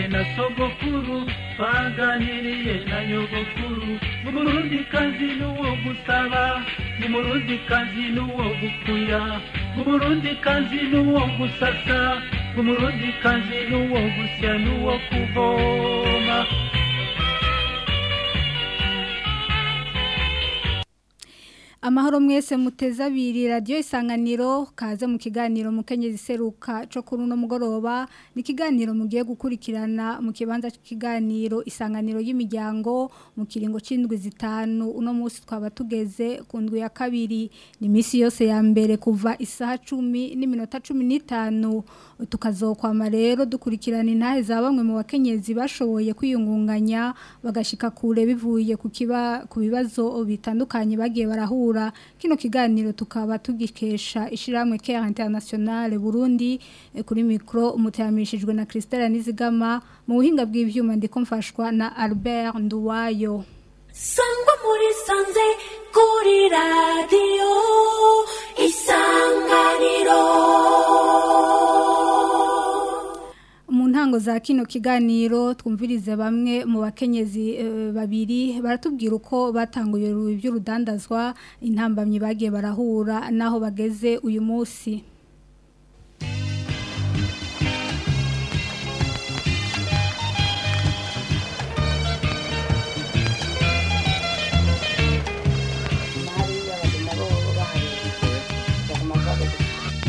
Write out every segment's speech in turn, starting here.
na sogokuru twaganiriye na nyogokuru umurundikazi n'uwo gusaba umurundikazi n'uwo gukuya umurundikazi n'uwo gusasa umurundikazi n'uwo gusya n'uwo kuvoma amahoro mwese muteze abiri radiyo isanganiro kaze mu kiganiro mukenyezi seruka cyo kuri uno mugoroba ni ikiganiro mugiye gukurikirana mu kibanza cy'ikiganiro isanganiro y'imiryango mu kiringo cy'indwi zitanu uno munsi twaba tugeze ku ndwi ya kabiri ni iminsi yose ya mbere kuva isaha cumi n'iminota cumi n'itanu tukazokwama rero dukurikirana intahe za bamwe mu bakenyezi bashoboye kwiyungunganya bagashika kure bivuye ku kiba ku bibazo bitandukanye bagiye barahura kino kiganiro tukaba tugikesha ishiramwe Care International Burundi eh, kuri micro umuteramishijwe na Christelle Nizigama mu buhinga bw'ivyuma ndiko mfashwa na Albert Nduwayo sangwa muri sanze kuri radiyo isanganiro mu ntango za kino kiganiro twumvirize bamwe mu bakenyezi eh, babiri baratubwira uko batanguye iby'urudandazwa intambamyi bagiye barahura n'aho bageze uyu munsi hariya bagenda bo baharebye baguma bavuga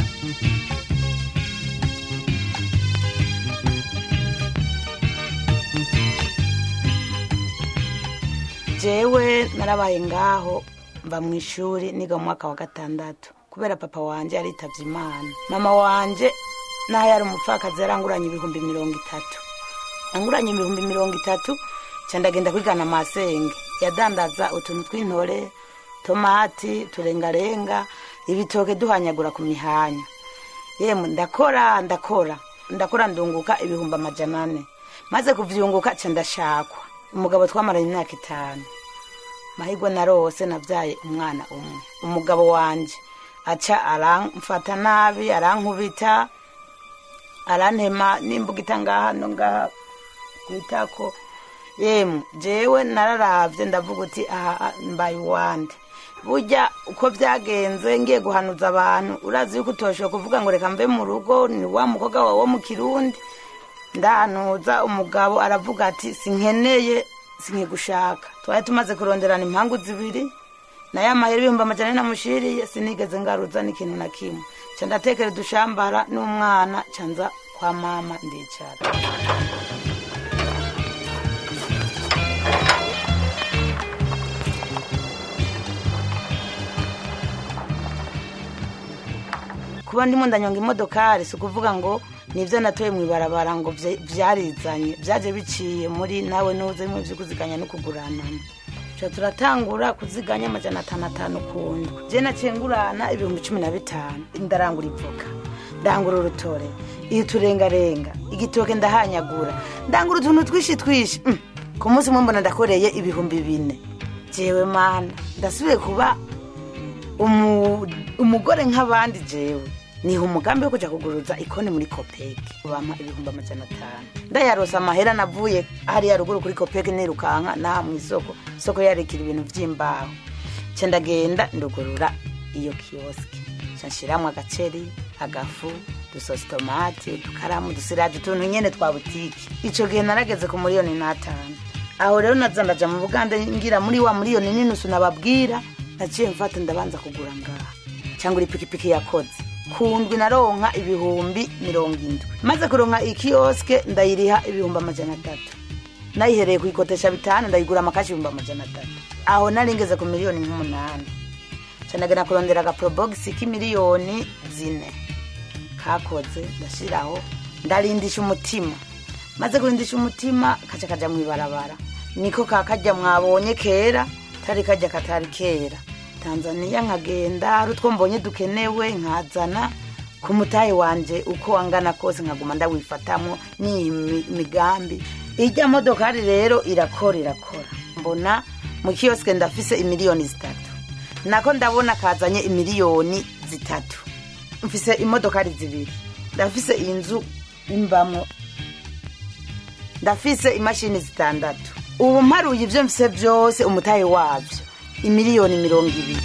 jewe narabaye ngaho mva mu ishuri niga mu mwaka wa gatandatu kubera papa wanje yaritavye imana mama wanje naho yari umupfakazi yaranguranye ibihumbi mirongo itatu anguranye ibihumbi mirongo itatu ca ndagenda kwigana masenge yadandaza utuntu tw'intore tomati turengarenga ibitoke duhanyagura ku mihanya yemwe ndakora ndakora ndakora ndunguka ibihumbi amajana ane maze kuvyunguka ca ndashakwa umugabo twamaranye imyaka itanu mahirwe narose navyaye umwana umwe umugabo wanje aca aramfata nabi arankubita arantema n'imbugita ngaha no ngaha kwitako yemwe jewe nararavye ndavuga uti aha mbaye uwande burya uko byagenze ngiye guhanuza abantu urazi yuko utoshoboye kuvuga ngo reka mve mu rugo ni wa mukobwa wawe wo mu kirundi ndahanuza umugabo aravuga ati sinkeneye sinkigushaka twari tumaze kuronderana impangu zibiri nayo amahera ibihumbi amajana ane namushiriye sinigeze ngaruza n'ikintu na kimwe ca ndatekera udushambara n'umwana ca nza kwa mama ndicara kuba ndimo ndanyonga imodokari si ukuvuga ngo nibyo natoye mu ibarabara ngo vye- vyarizanye byaje biciye muri nawe nuze bimwe vyo kuziganya no kuguranana Tuca turatangura kuziganya amajana atanu atanu kundi je naciye ngurana ibihumbi cumi na bitanu ndarangura ivoka ndangura urutore iyo turengarenga igitoke ndahanyagura ndangura utuntu twishi twishi Mm. ku munsi umwe mbona ndakoreye ibihumbi bine jewe mana ndasubiye kuba umu- umugore nk'abandi jewe niha umugambi wo kuja kuguruza ikone muri kopeki bampa ibihumbi amajana atanu ndayarosa amahera navuye hariya ruguru kuri kopeki nirukanka naha mu isoko isoko yarekera ibintu vy'imbaho ca ndagenda ndugurura iyo kioski ca nshiramwo agaceri agafu dusosi tomati udukaramu udusiraje utuntu nyene twa butiki ico gihe narageze ku miliyoni n'atanu aho rero naza ndaja mu buganda ngira muri wa miliyoni n'inusu nababwira naciye mfata ndabanza kugura ngaha cyangwa ipikipiki yakoze kundwi naronka ibihumbi mirongo indwi maze kuronka ikioske ndayiriha ibihumbi amajana atatu nayihereye kuyikotesha bitanu ndayigura amakashi ibihumbi amajana atatu aho nari ngeze ku miliyoni nk'umunani canagena kurondera agaprobogisi k'imiliyoni zine kakoze ndashiraho ndarindisha umutima maze kurindisha umutima kaca kaja mw'ibarabara niko kakajya mwabonye kera tari kajya katari kera tanzaniya nkagenda hari utwo mbonye dukenewe nkazana ku mutahe wanje uko angana kose nkaguma ndawifatamwo n'iyi mi- migambi ijya modokari rero irakora irakora mbona mu kiyosike ndafise imiliyoni zitatu nako ndabona kazanye imiliyoni zitatu mfise imodokari zibiri ndafise inzu imbamwo ndafise imashini zitandatu ubu mparuye ibyo mfise byose umutahe wabyo imiliyoni mirongo ibiri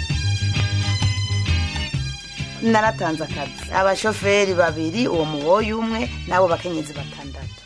naratanze akazi abashoferi babiri uwo muboyi umwe n'abo bakenyezi batandatu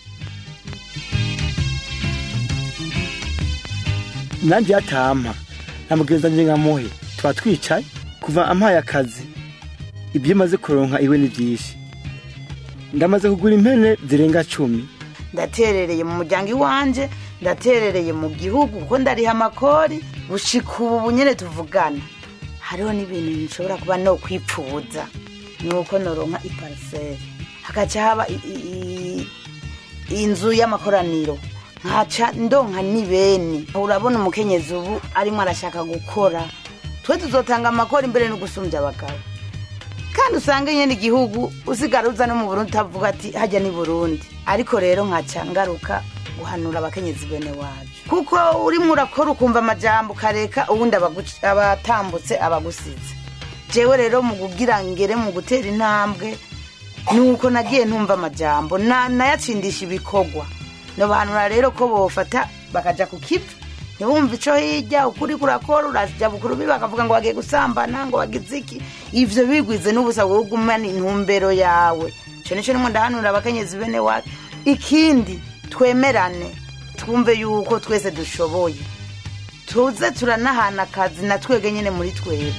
nanjye yatampa namubwiriza nje nkamuhe tuba twicaye kuva ampaye akazi ibyo maze kuronka iwe ni byinshi ndamaze kugura impene zirenga cumi ndaterereye mu muryango iwanje ndaterereye mu gihugu kuko ndariha amakori bushika ubu nyine tuvugana hariho n'ibintu nshobora kuba no kwipfuza ni uko noronka ipariseri hagaca haba i- i- i- inzu y'amakoraniro nkaca ndonka n'ibeni urabona umukenyezi ubu arimo arashaka gukora twe tuzotanga amakori imbere no gusumbya abagabo kandi usanga nyine igihugu usigara uza no mu burundi utavuga ati hajya ni burundi ariko rero nkaca ngaruka guhanura abakenyezi bene wacu kuko urimo urakora ukumva amajambo ukareka ubundi abagu- abatambutse abagusize jewe rero mu kugira ngere mu gutera intambwe nuko nagiye ntumva amajambo na- nayatsindisha ibikorwa nobanura rero ko bofata bakaja ku kivi ntibumve ico hirya ukuri kurakora uraja bukuru bi bakavuga ngo bagiye gusambana ngo bagize iki ivyo bigwize n'ubusa wowe ugumana intumbero yawe ico nico nimwe ndahanura abakenyezi bene wacu ikindi twemerane twumve yuko twese dushoboye tuze turanahana akazi na twege nyine muri twebwe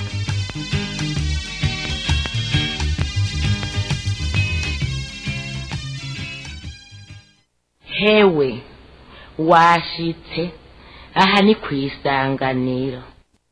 hewe washitse aha ni ku isanganiro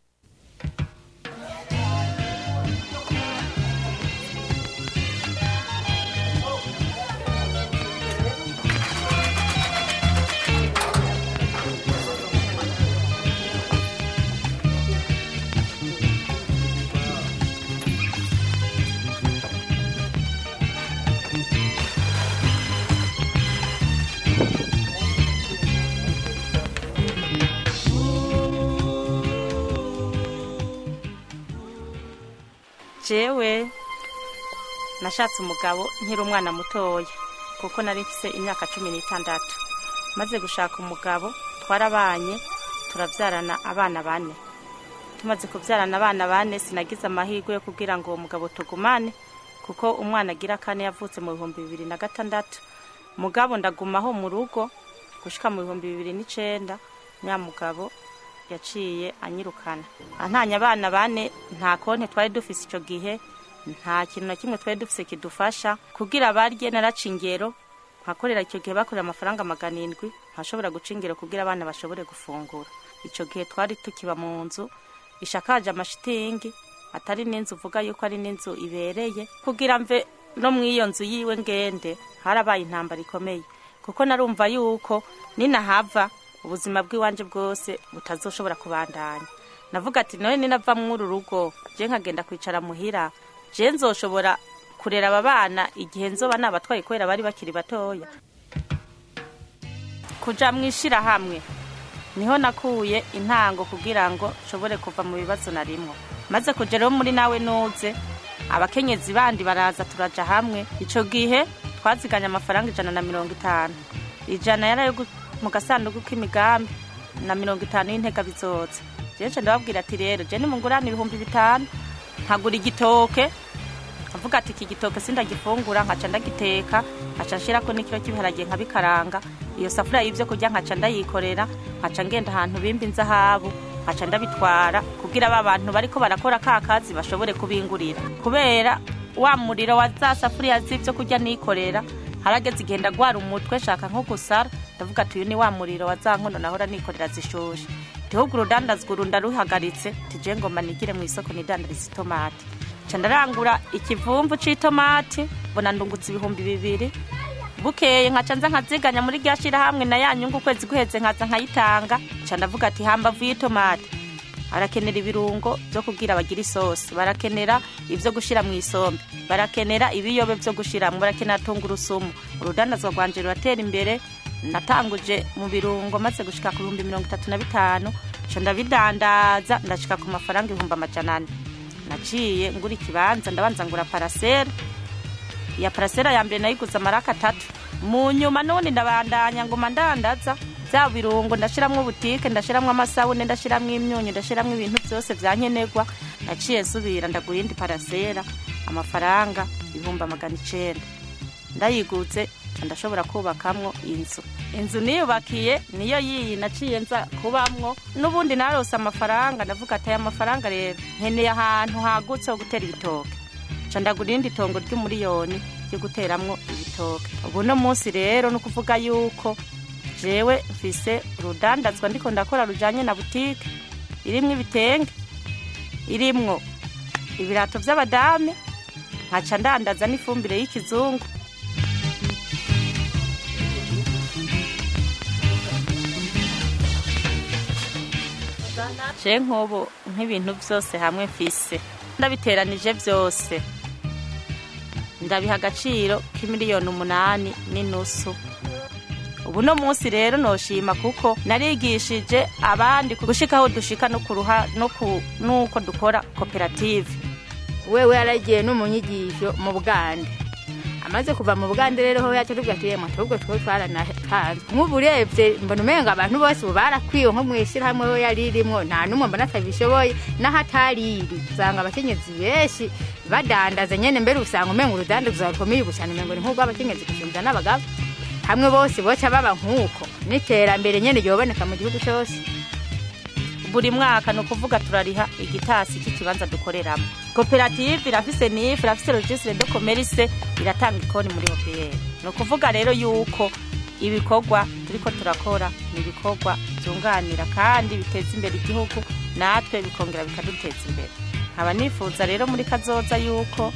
jewe nashatse umugabo nkiri umwana mutoya kuko nari mfise imyaka cumi n'itandatu maze gushaka umugabo twarabanye turabyarana abana bane tumaze kubyarana abana bane sinagize amahirwe yo kugira ngo uwo mugabo tugumane kuko umwana agira kane yavutse mu bihumbi bibiri na gatandatu mugabo ndagumaho mu rugo gushika mu bihumbi bibiri n'icenda nya mugabo yaciye anyirukana antanya abana bane nta konti twari dufise icyo gihe nta kintu na kimwe twari dufise kidufasha kugira barye naraca ingero nkakorera icyo gihe bakorera amafaranga magana indwi nkashobora guca ingero kugira abana bashobore gufungura icyo gihe twari tukiba mu nzu ishakaje amashitingi atari n'inzu uvuga yuko ari n'inzu ibereye kugira mve no mu iyo nzu yiwe ngende harabaye intambara ikomeye kuko narumva yuko ninahava ubuzima bw'iwanje bwose butazoshobora kubandanya navuga ati none ninava mw'uru rugo je nkagenda kwicara muhira je nzoshobora kurera aba bana igihe nzoba nabatwaye kubera bari bakiri batoya kuja mw'ishirahamwe niho nakuye intango kugira ngo nshobore kuva mu bibazo narimwo maze kuja rero muri nawe nuze abakenyezi bandi baraza turaja hamwe ico gihe twaziganya amafaranga ijana na mirongo itanu ijana yari ayo gu- mu gasanduku k'imigambi na mirongo itanu y'intega bizoza jeje ndababwira ati rero je nimungurane ibihumbi bitanu nkagura igitoke avuga ati iki gitoke sindagifungura nkaca ndagiteka nkaca nshirako n'ikiro cy'ibiharage nkabikaranga iyo safuriya y'ibyo kurya nkaca ndayikorera nkaca ngenda ahantu bimba inzahabu nkaca ndabitwara kugira ba bantu bariko barakora ka kazi bashobore kubingurira kubera wa muriro wa za safuriya z'ibyo kurya nikorera harageze igenda gwara umutwe shaka nko gusara ndavuga ati uyu ni wa muriro wa za nkono nahora nikorera zishushe gihugu urudandazwa urunda ruhagaritse tije ngoma nigire mu isoko nidandariza itomati ca ndarangura ikivumvu c'itomati mbona ndungutse ibihumbi bibiri bukeye nkaca nza nkaziganya muri rya shirahamwe na ya nyungu ukwezi guheze nkaza nkayitanga ca ndavuga ati hambavu y'itomati barakenera ibirungo byo kugira bagire isosi barakenera ibyo gushira mu isombe barakenera ibiyobe byo gushiramo barakenera tungurusumu urudandazwa rwanje ruratera imbere natanguje mu birungo maze gushika ku bihumbi mirongo itatu na bitanu ca ndabidandaza ndashika ku mafaranga ibihumbi amajana ane naciye ngura ikibanza ndabanza ngura parasera iya parasera ya mbere nayiguze amaraka atatu mu nyuma n'ubundi ndabandanya nguma ndandaza bya birungo ndashiramwo butike ndashiramwo amasabune ndashiramwo imyunyu ndashiramwo ibintu byose byankenerwa naciye nsubira ndagura indi parasera amafaranga ibihumbi magana icenda ndayigutse nca ndashobora kubakamwo inzu inzu niyubakiye niyo yiyi naciye nza kubamwo n'ubundi narose amafaranga ndavuga ati aya mafaranga rero nkeneye ahantu hagutse ho gutera ibitoke nca ndagura irindi tongo ry'umuriyoni ryo guteramwo ibitoke ubu no munsi rero ni ukuvuga yuko jewe mfise urudandazwa ndiko ndakora rujanye na butike irimwo ibitenge irimwo ibirato vy'abadame nkaca ndandaza n'ifumbire y'ikizungu je nk'ubu nk'ibintu byose hamwe mfise ndabiteranije byose ndabiha agaciro k'imiliyoni umunani n'inusu ubu no munsi rero noshima kuko narigishije abandi gushika aho dushika no kuruha no ku nuko dukora koperative wewe yaragiye no mu nyigisho mu bugande amaze kuva mu bugande rero ho yacu tubwira ati yemwe ahubwo two twaranatanze nk'ubu urebye mbona umenga abantu bose ubu barakwiwe nko mu ishyirahamwe we yari irimwo nta n'umwe mbona atabishoboye n'ahatari iri usanga abakenyezi benshi badandaza nyene mbere usanga umenga urudandaza rukomeye ubushana umengo ni nk'ubw'abakenyezi gusumvya n'abagabo hamwe bose boca baba nk'uko n'iterambere nyene ryoboneka mu gihugu cyose buri mwaka ni ukuvuga turariha igitasi cy'ikibanza dukoreramo koperative irafise nifu irafise registre de commerce iratanga ikoni muri hopiyeri ni ukuvuga rero yuko ibikorwa turiko turakora ni ibikorwa byunganira kandi biteza imbere igihugu natwe bikongera bikaduteza imbere nkaba nifuza rero muri kazoza yuko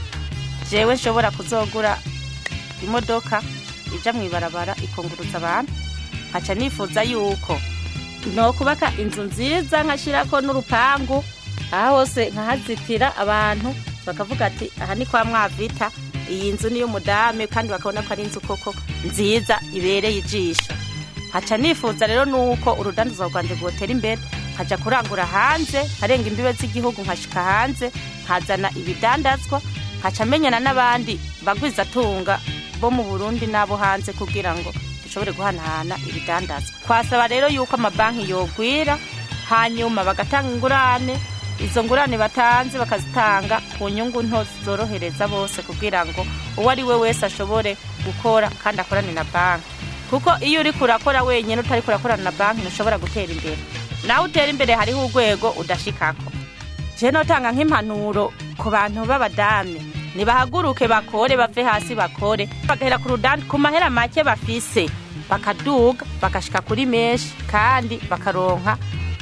jewe nshobora kuzogura imodoka ija mu ibarabara ikunguruza abantu nkaca nifuza yuko no kubaka inzu nziza nkashyirako n'urupangu aha hose nkahazitira abantu bakavuga ati aha ni kwa mwavita iyi nzu niyo mudame kandi bakabona ko ari inzu koko nziza ibereye ijisho nkaca nifuza rero nuko urudandazo rwanje rwotera imbere nkaja kurangura hanze nkarenga imbibe z'igihugu nkashika hanze nkazana ibidandazwa nkaca menyana n'abandi bagwizatunga bo mu burundi n'abo hanze kugira ngo dushobore guhanahana ibidandazwa twasaba rero yuko amabanki yogwira hanyuma bagatanga ingurane izo ngurane batanze bakazitanga ku nyungu nto zorohereza bose kugira ngo uwo ari we wese ashobore gukora kandi akorane na banki kuko iyo uri kurakora wenyine utari kurakorana na banki ntushobora gutera imbere nawe utera imbere hariho urwego udashikako je notanga nk'impanuro ku bantu b'abadame nibahaguruke bakore bave hasi bakore bagahera ku rudandi ku mahera make bafise bakaduga bagashika kuri menshi kandi bakaronka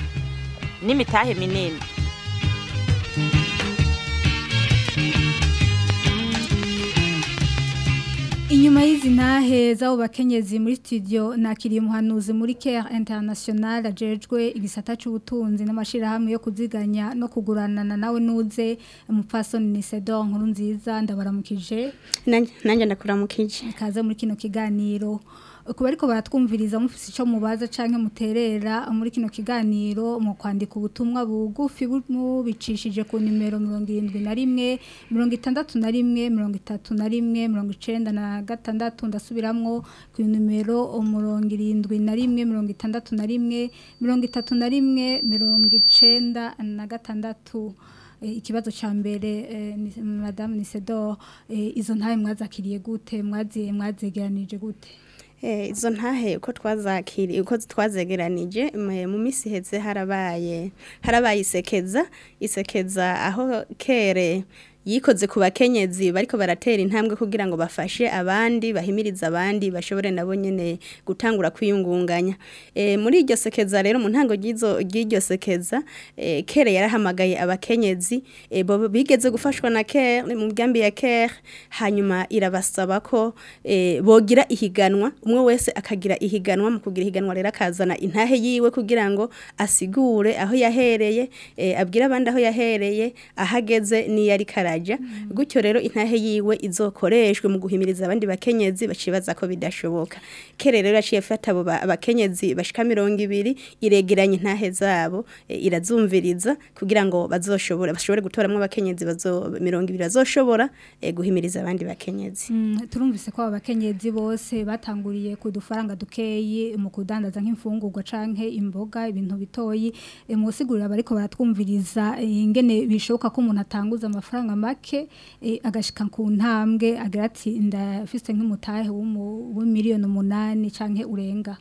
n'imitahe minini Inyuma y'izi ntahe z'abo bakenyezi muri studio nakiriye umuhanuzi muri Care International ajejwe igisata c'ubutunzi n'amashirahamwe yo kuziganya no kuguranana nawe nuze umupfasoni ni Sedon nkuru nziza ndabaramukije nanjye ndakuramukije kaze muri kino kiganiro kuba ariko baratwumviriza mufise ico mubaza canke muterera muri kino kiganiro mu kwandika ubutumwa bugufi mubicishije ku nimero 71 61 31 96 ndasubiramwo ku nimero 71 61 31 96 ikibazo ca mbere ni madame Nisedor izo ntaye mwazakiriye gute mwaziye mwazegeranije gute izo ntahe uko twazakiriye uko twazegeranije mu minsi iheze harabaye harabaye isekeza isekeza aho kere yikoze ku bakenyezi bariko baratera intambwe kugira ngo bafashe abandi bahimiriza abandi bashobore nabo nyene gutangura kwiyungunganya e, muri iryo sekeza rero mu ntango ry'izo ry'iryo sekeza e, kere yarahamagaye abakenyezi e, bo bigeze gufashwa na kere mu byambi ya kere hanyuma irabasaba ko e, bogira ihiganwa umwe wese akagira ihiganwa mu kugira ihiganwa rero akazana intahe yiwe kugira ngo asigure aho yahereye e, abwira abandi aho yahereye ahageze niyo ari kara baraja gutyo rero intahe yiwe izokoreshwe mu guhimiriza abandi bakenyezi bacibaza ko bidashoboka kere rero yaciye afata abo ba- abakenyezi bashika mirongo ibiri iregeranya intahe zabo e, irazumviriza kugira ngo bazoshobore bashobore gutoramwo abakenyezi bazo mirongo ibiri bazoshobora e, guhimiriza abandi bakenyezi Mm, turumvise ko aba bakenyezi bose batanguriye ku dufaranga dukeyi mu kudandaza nk'imfungurwa canke imboga ibintu bitoyi e, musigurira bariko baratwumviriza e, ingene bishoboka ko umuntu atanguza amafaranga make e, agashika ku ntambwe agira ati ndafise nk'umutahe w'umu- w'imiliyoni umunani canke urenga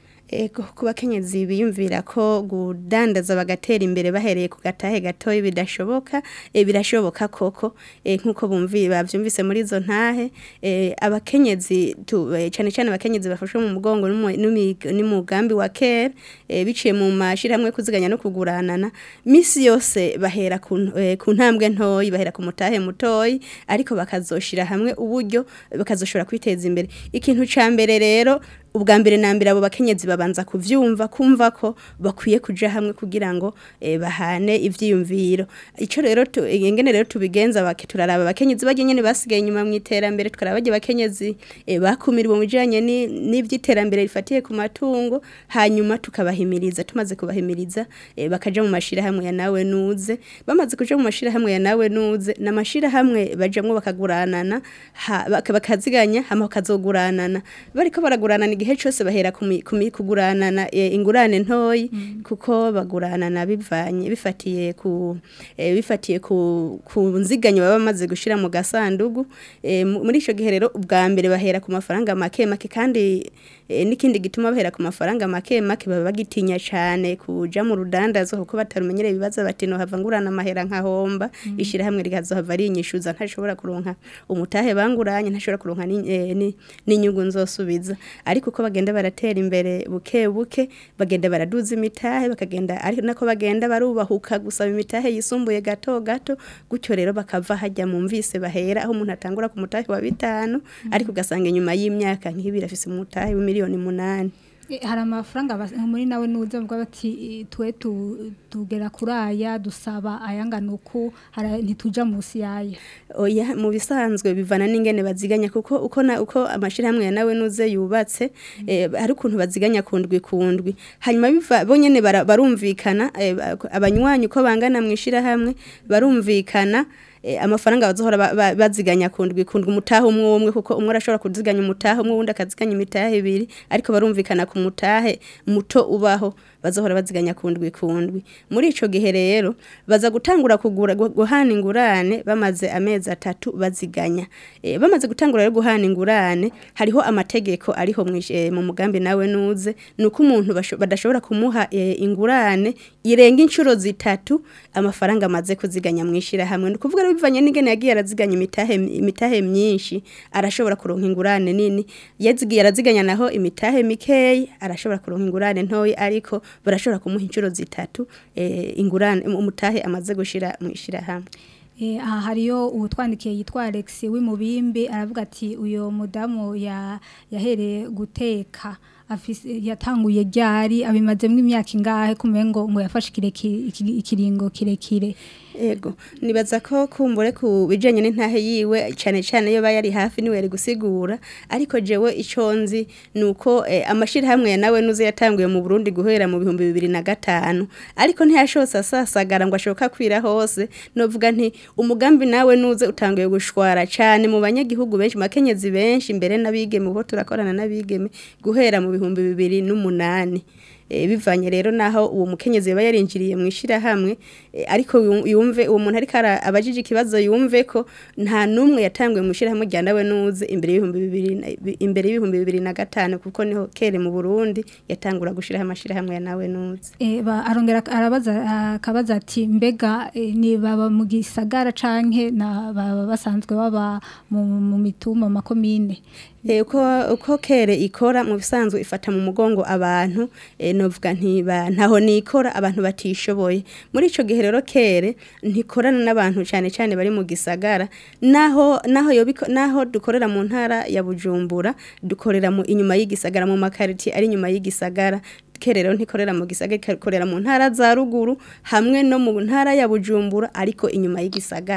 Ego ku bakenyezi biyumvira ko gudandaza bagatera imbere bahereye ku gatahe gatoya bidashoboka e, birashoboka koko e, nkuko bumvi bavyumvise muri izo ntahe e, abakenyezi tu, e, cyane cyane abakenyezi bafashwe mu mugongo n'umu- n'umi- n'umugambi wa care e, biciye mu mashirahamwe yo kuziganya no kuguranana misi yose bahera ku, n- e, ku ntambwe ntoyi bahera ku mutahe mutoyi ariko bakazoshira hamwe uburyo bakazoshobora kwiteza imbere ikintu ca mbere rero ubwa mbere na mbere abo bakenyezi babanza kuvyumva kumva ko bakwiye kuja hamwe kugira ngo eh, bahane ivyiyumviro ico rero tu- ingene rero tubigenza bake turaraba abakenyezi baje nyene basigaye inyuma mu iterambere tukaraba baje bakenyezi eh, bakumirwa mu bijanye ni- n'ivyiterambere rifatiye ku matungo hanyuma tukabahimiriza tumaze kubahimiriza eh, bakaja mu mashira hamwe ya nawe nuze bamaze kuja mu mashira hamwe ya nawe nuze namashira hamwe bajamwo bakaguranana ha- baka- bakaziganya hama bakazoguranana bariko baraguranana igihe cyose bahera ku mi- ku mi- kuguranana eh, ingurane ntoyi kuko baguranana bivanye bifatiye ku eh, bifatiye ku ku nziganyo baba bamaze gushira mu gasandugu Eh, mu- muri ico gihe rero ubwa mbere bahera ku mafaranga make make kandi eh, n'ikindi gituma bahera ku mafaranga make make baba bagitinya cyane kuja mu rudandazo kuko batarumenyereye ibibazo bati no hava ngurana amahera nkahomba ishira hamwe rikazohava rinyishuza ntashobora kuronka umutahe banguranye ntashobora kuronka ni- eh, ni- n'inyungu nzosubiza ariko uko bagenda baratera imbere buke buke bagenda baraduza imitahe bakagenda ariko nako bagenda barubahuka gusaba imitahe yisumbuye gato gato gutyo rero bakava hajya mu mvise bahera aho umuntu atangura ku mutahe wa bitanu ariko ugasanga inyuma y'imyaka nk'ibiri afise umutahe w'imiliyoni munani E, hari amafaranga bas- muri nawe nuze bavuga bati e, twe tu- tugera kuri aya dusaba ayangana uku hara- ntituja munsi yaya oya mu bisanzwe bivana n'ingene baziganya kuko uko na uko amashirahamwe ya nawe nuze yubatse eh, hari ukuntu baziganya kundwi kundwi hanyuma biva bo nyene bara- barumvikana eh, ba- abanywanyi uko bangana mu ishirahamwe barumvikana eh, amafaranga bazohora ba- ba- baziganya kundwi kundwi umutahe umwe umwe kuko umwe arashobora kuziganya umutahe umwe wundi akaziganya imitahe ibiri ariko barumvikana ku mutahe muto ubaho bazohora baziganya kundwi kundwi muri ico gihe rero baza gutangura kugura gu- guhana ingurane bamaze amezi atatu baziganya e, bamaze gutangura rero guhana ingurane hariho amategeko ariho mwish- eh, mu mugambi nawe nuze nuko umuntu basho- badashobora kumuha e, ingurane irenga inshuro zitatu amafaranga amaze kuziganya mwishira hamwe ni kuvuga rero bivanye n'ingene yagiye araziganya imitahe imitahe myinshi arashobora kuronka ingurane nini yazigiye araziganya naho imitahe mikeyi arashobora kuronka ingurane ntoyi ariko barashobora kumuha inshuro zitatu eh, ingurane umutahe amaze gushira mwishira hamwe E, aha hariyo utwandikiye yitwa Alex w'imubimbi aravuga ati uyo mudamu ya yahereye guteka afise yatanguye ryari abimazemo imyaka ingahe kumengo ngo yafashe kireki- iki- ikiringo kirekire Ego, nibaza ko kumbure ku bijanye n'intahe yiwe cyane cyane iyo bayari hafi niwe yari gusigura ariko jewe ico nzi nuko eh, amashirahamwe ya nawe nuze yatanguye mu Burundi guhera mu bihumbi bibiri na gatanu ariko ntiyashose asasagara ngo ashoka kwira hose novuga nti umugambi nawe nuze utanguye gushwara cyane mu banyagihugu benshi makenyezi benshi mbere n'abigeme ubo turakorana n'abigeme guhera mu bihumbi bibiri n'umunani e, bivanye rero naho uwo mukenyezi yaba yarinjiriye mu ishirahamwe e, ariko yu- yumve uwo muntu ariko ara- abajije ikibazo yumve ko nta numwe yatanguye mu ishirahamwe rya nawe nuze imbere y'ibihumbi bibiri na- bi- imbere y'ibihumbi bibiri na gatanu kuko niho kere mu Burundi yatangura gushiraho amashirahamwe ya nawe nuze E, ba, arongera arabaza akabaza ati mbega e, ni baba mu gisagara canke na baba basanzwe baba mu, mu mitumba mu makomine E, uko uko kere ikora mu bisanzwe ifata mu mugongo abantu e, novuga nti ba- ntaho nikora abantu batishoboye muri ico gihe rero kere ntikorana n'abantu cyane cyane bari mu gisagara naho naho yobiko naho dukorera mu ntara ya Bujumbura dukorera mu inyuma y'igisagara mu makariti ari inyuma y'igisagara kere rero ntikorera mu gisagara ikorera mu ntara za ruguru hamwe no mu ntara ya Bujumbura ariko inyuma y'igisagara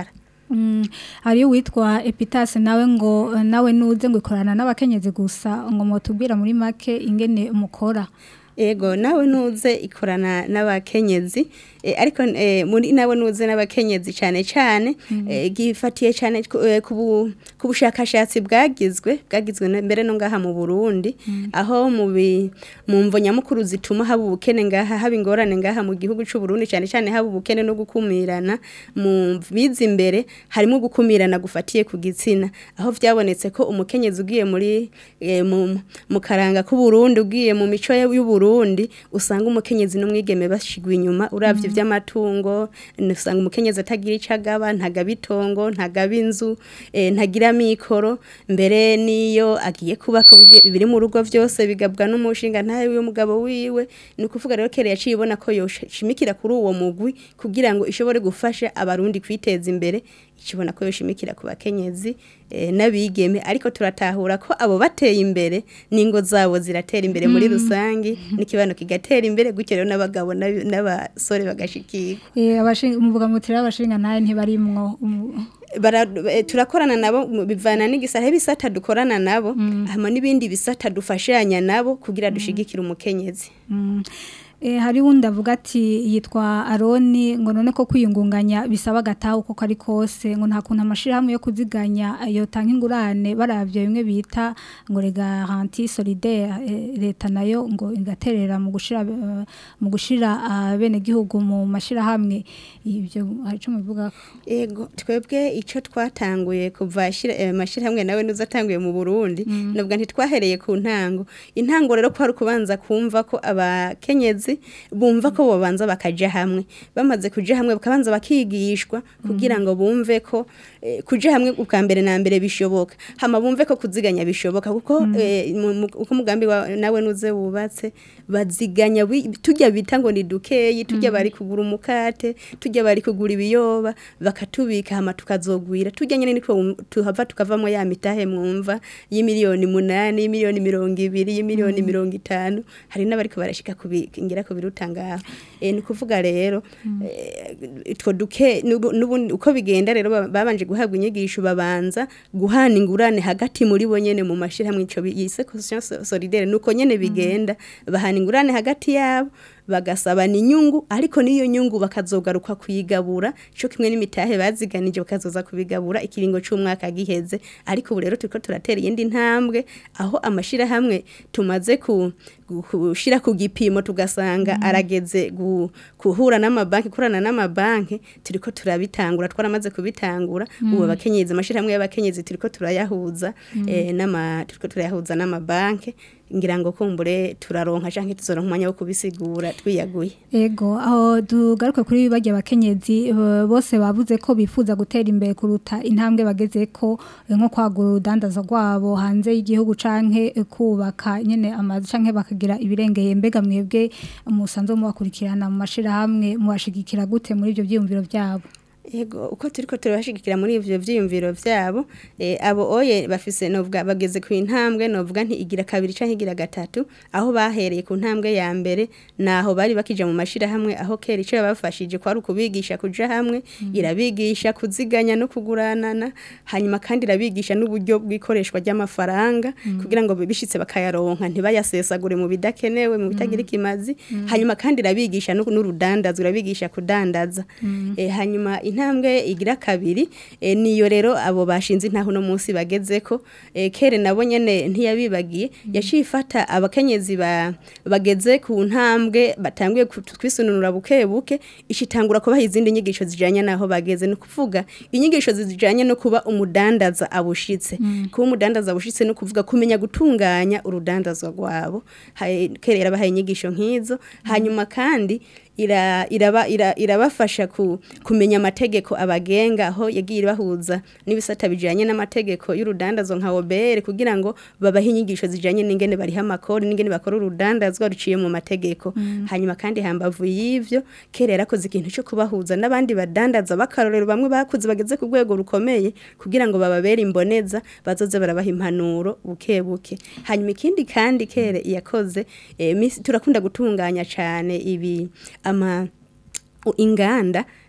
Mm, hariyo witwa Epitase nawe ngo eh, nawe nuze ngo ikorana n'abakenyezi gusa ngo mutubwira muri make ingene mukora Ego nawe nuze ikorana n'abakenyezi eh, ariko eh, muri nawe nuze n'abakenyezi cyane cyane eh, gifatiye cyane ku eh, ku bu- ku bushakashatsi bwagizwe bwagizwe na- mbere no ngaha mu Burundi aho mu bi- mu mvo nyamukuru zituma haba ubukene ngaha haba ingorane ngaha mu gihugu cy'u Burundi cyane cyane haba ubukene no gukumirana mu bizi imbere harimo gukumirana gufatiye ku gitsina aho vyabonetse ko umukenyezi ugiye muri eh, mu, mu karanga k'u Burundi ugiye mu mico y'u Burundi usanga umukenyezi n'umwigeme bashigwa inyuma uravye ivy'amatungo usanga umukenyezi atagira icagaba ntagaba itongo ntagaba inzu eh, ntagira mikoro mbere niyo agiye kubaka bibi- biri mu rugo vyose bigabwa n'umushinga ntawe w'umugabo wiwe ni ukuvuga rero kere yaciye ibona ko yoshimikira kuri uwo mugwi kugira ngo ishobore gufasha abarundi kwiteza imbere ikibona ko yoshimikira ku bakenyezi eh, n'abigeme ariko turatahura ko abo bateye imbere n'ingo zabo ziratera imbere muri rusangi n'ikibano kigatera imbere gutyo rero n'abagabo n'abi- n'abasore bagashikirwa eh abashinga umuvuga mutira abashinga naye ntibarimwo um, bara eh, turakorana nabo mu- bivana n'igisata bisata dukorana nabo hama n'ibindi bisata dufashanya nabo kugira dushigikire umukenyezi Mm. Eh, hari wundi avuga ati yitwa Aroni ngo none ko kwiyungunganya bisaba gataho uko kari kose ngo nta kuntu amashirahamwe yo kuziganya yo tanka ingurane baravye bimwe bita ngo les garanties solidaires eh, leta nayo ngo igaterera mu gushira eh, mu gushira abene gihugu mu mashirahamwe ivyo hari cyo muvuga Ego twebwe ico twatanguye kuva shira eh, mashirahamwe nawe nuzatanguye mu Burundi nubwo ntitwahereye ku ntango intango rero ko hari kubanza kumva ko abakenyezi bumva ko bobanza bakaja hamwe bamaze kuja hamwe bakabanza bakigishwa kugira ngo bumve ko eh, kuja hamwe ubwa mbere na mbere bishoboka hama bumve ko kuziganya bishoboka kuko eh, mu- mu- uko umugambi wa nawe nuze wubatse baziganya wi- tujya bita ngo ni dukeyi tujya bari kugura umukate tujya bari kugura ibiyoba bakatubika hama tukazogwira tujya nyene niko wum- tuhava tukavamo ya mitahe mwumva y'imiliyoni munani y'imiliyoni mirongo ibiri y'imiliyoni mirongo itanu hari n'abariko barashika kubigira ko biruta ngaho e, ni kuvuga rero eh, utwo duke nubu- nubundi uko bigenda rero ba- babanje guhabwa inyigisho babanza guhana ingurane hagati muri bo nyene mu mashirahamwe ico bi- yise conscience solidaire nuko nyene bigenda bahana ingurane hagati yabo bagasabana inyungu ariko n'iyo nyungu bakazogaruka kuyigabura cyo kimwe n'imitahe baziganije bakazoza kubigabura ikiringo c'umwaka giheze ariko ubu rero turiko turatera iyindi ntambwe aho amashirahamwe tumaze ku gu- gushira ku gipimo tugasanga arageze gu- guhura n'amabanki kurana n'amabanki turiko turabitangura twaramaze kubitangura ubu abakenyezi amashirahamwe y'abakenyezi turiko turayahuza eh, n'ama turiko turayahuza n'amabanki ngira ngo kumbure turaronka canke tuzoronka umwanya wo kubisigura twiyaguye Ego aho tugaruke kuri bajya abakenyezi eh, bose bavuze ko bifuza gutera imbere kuruta intambwe bageze ko eh, nko kwagura urudandazo rwabo hanze y'igihugu canke eh, kubaka nyene amazu canke bakagira ibirengeye mbega mwebwe musanzwe mubakurikirana mu mashirahamwe mubashigikira gute muri ivyo vyiyumviro vyabo Ego uko turiko turabashigikira muri ivyo vyiyumviro vyabo eh, abo oye bafise novuga bageze ku intambwe novuga nti igira kabiri canke igira gatatu aho bahereye ku ntambwe ya mbere naho bari bakija mu mashira hamwe aho kera ico yabafashije kwari ukubigisha kuja hamwe irabigisha kuziganya no kuguranana hanyuma kandi irabigisha n'uburyo bw'ikoreshwa ry'amafaranga kugira ngo bishitse bakayaronka ntibayasesagure mu bidakenewe mu bitagira ikimazi hanyuma kandi irabigisha no- n'urudandazo irabigisha kudandaza eh, hanyuma intambwe igira kabiri eh, niyo rero abo bashinze intaho no munsi bagezeko eh, kere nabo nyene ntiyabibagiye yaciye ifata abakenyezi ba, bageze ku ntambwe batanguye ku- kwisununura buke buke ishitangura kubaha izindi nyigisho zijanye naho bageze no kuvuga inyigisho zijanye no kuba umudandaza abushitse kuba umudandaza abushitse no kuvuga kumenya gutunganya urudandazwa rwabo Haye- kera yarabahaye inyigisho nk'izo hanyuma kandi ira, iraba, ira, irabafasha ku, kumenya amategeko abagenga aho yagiye ibahuza n'ibisata bijanye n'amategeko y'urudandazo nka obere kugira ngo babahe inyigisho zijanye n'ingene bariha amakori n'ingene bakora urudandazwa ruciye mu mategeko hanyuma kandi hambavu y'ivyo kera yarakoze ikintu cyo kubahuza n'abandi badandaza bakarorero bamwe bakuze bageze ku rwego rukomeye kugira ngo bababere imboneza bazoze barabaha impanuro buke buke hanyuma ikindi kandi kere yakoze eh, misi- turakunda gutunganya cane ibi ama u- inganda